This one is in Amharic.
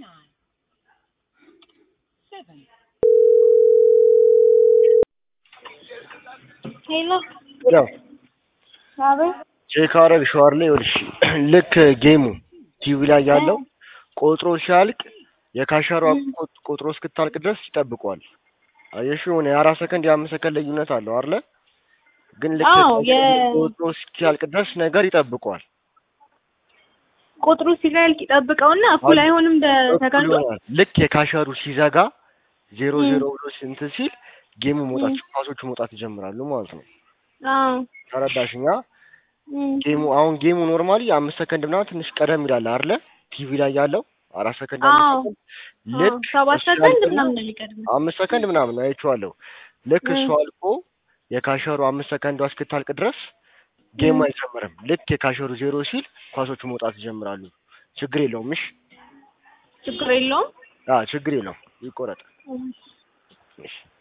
ሄሎ ያው አቤት ቼክ አደረግሽዋል ይኸውልሽ ልክ ጌሙ ቲቪ ላይ ያለው ቆጥሮ ሲያልቅ የካሸሯ ቆ- ቆጥሮ እስክታልቅ ድረስ ይጠብቀዋል። አየሽ የሆነ የአራት ሰከንድ የአምስት ሰከንድ ልዩነት አለው አይደለ? ግን ልክ አዎ፣ የ- ቆጥሮ እስኪያልቅ ድረስ ነገር ይጠብቀዋል። ቁጥሩ ሲላልቅ ይጠብቀውና እኩል አይሆንም እንደ እኩል ተጋንቶ ይሆናል። ልክ የካሸሩ ሲዘጋ ዜሮ ም። ዜሮ ብሎ ስንት ሲል ጌሙ መውጣት ኳሶቹ መውጣት ይጀምራሉ ማለት ነው። አዎ ተረዳሽኛ? እም። ጌሙ አሁን ጌሙ ኖርማሊ አምስት ሰከንድ ምናምን ትንሽ ቀደም ይላል አይደለ? ቲቪ ላይ ያለው አራት ሰከንድ አዎ አምስት ሰከንድ ልክ አዎ፣ ሰባት እሱ ሰከንድ ያልቅና ምናምን ነው የሚቀድመው። አምስት ሰከንድ ምናምን አይቼዋለሁ። ልክ እሱ ም። አልቆ የካሸሩ አምስት ሰከንዷ እስክታልቅ ድረስ ጌሙ ም። አይጀምርም። ልክ የካሸሩ ዜሮ ሲል ኳሶቹ መውጣት ይጀምራሉ። ችግር የለውም። እሺ፣ ችግር የለውም። አዎ ችግር የለውም። ይቆረጥ። እም። እሺ